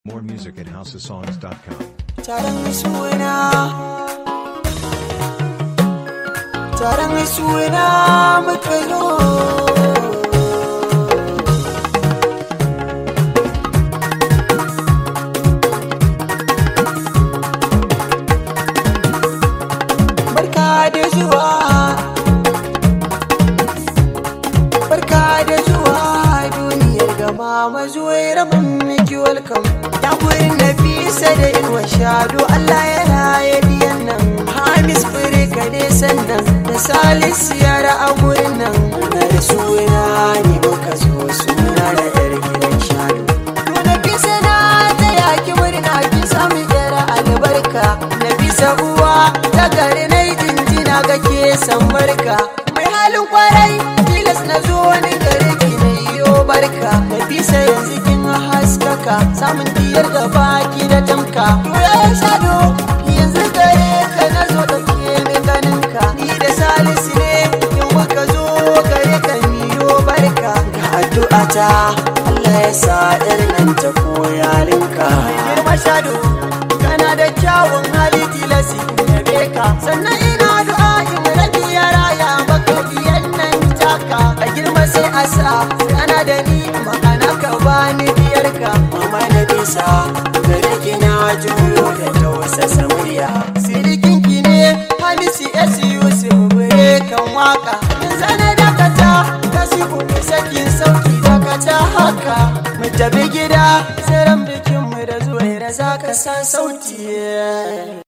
More music at houseofsongs.com. taron suna taron suna muka zo barka da zuwa barka da zuwa duniyar gama mazuwai rabin miki welcome ta gurin na bisa da inuwa shado Allah ya raye biyan nan Hamis Firika dai sannan da Salisu yara a gurin nan na da suna ne muka zo suna da yar gidan shado to na bisa na ta yaki murna ki samu yara albarka na bisa uwa ta gari na yi jinjina ga ke san barka mai halin kwarai tilas na zo wani gare ki na iyo barka na bisa yanzu kin haskaka samun diyar da baki da tamka to ya shado yanzu gare ka na zo da ke mai ganinka ni da salisu ne in muka zo gare ka miyo barka ga addu'a ta Allah ya sa irin nan ta koyarinka girma shado kana da kyawun hali tilasi yabe ka sannan ina du'a in rabi ya raya maka biyan nan taka a girma sai a sa kana da ni ma'ana ka bani biyarka mama na bisa gare ki na juyo da tausasa murya sirikin ki ne hamisi s yusuf bure kan waka yanzu na dakata ta si sakin sauki dakata haka mu tafi gida sai ran bikin mu da zuwa za ka san sauti